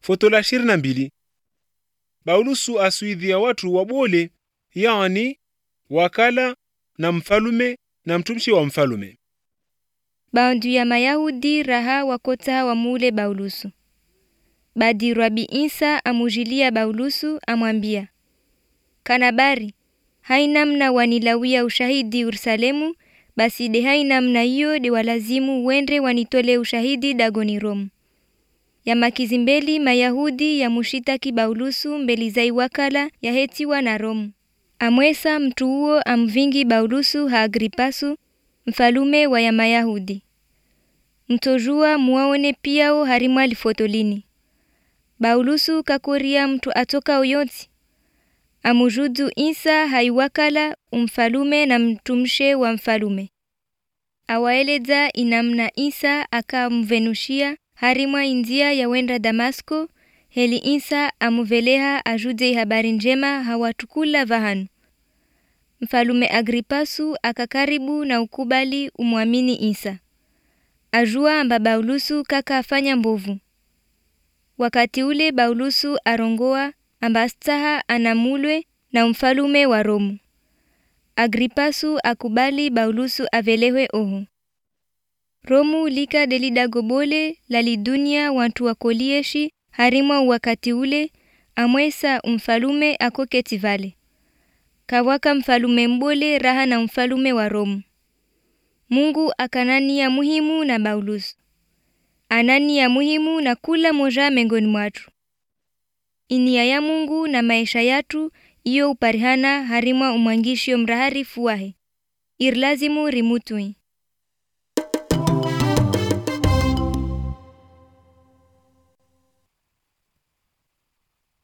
foto la ishirini na mbili Paulusu asuidhia watu wabole yani wakala na mfalume na mtumishi wa mfalume Baadhi ya Mayahudi raha wakota wamule Baulusu. Badi Rabi Isa amujilia Baulusu amwambia, Kanabari, hainamna wanilawia ushahidi Yerusalemu, basi de hainamna hiyo de walazimu wende wanitole ushahidi dagoni Romu. Yamakizimbeli Mayahudi yamushitaki Baulusu mbeli zai wakala yahetiwa na Romu. Amwesa mtu huo amvingi Baulusu ha Agripasu mfalume wa ya Mayahudi. Mtojua muwaone piao harimwa lifotolini. Baulusu kakuria mtu atoka uyoti. Amujudu Isa haiwakala umfalume na mtumshe wa mfalume. Awaeleza inamna Isa akamvenushia harimwa india ya wenda Damasko heli Isa amuveleha ajude habari njema hawatukula vahanu. Mfalume Agripasu akakaribu na ukubali umwamini Isa. Ajua amba Baulusu kaka afanya mbovu. Wakati ule Baulusu arongoa amba staha anamulwe na mfalume wa Romu. Agripasu akubali Baulusu avelewe oho. Romu lika delidagobole lalidunia wantu wakolieshi harimwa wakati ule amwesa umfalume akoketi vale. Kawaka mfalume mbole raha na mfalume wa Romu. Mungu akanania muhimu na Baulusu. Anania muhimu na kula moja mengoni mwatu. Inia ya Mungu na maisha yatu iyo uparihana harimwa umwangishio mrahari fuwahe. Irlazimu rimutui.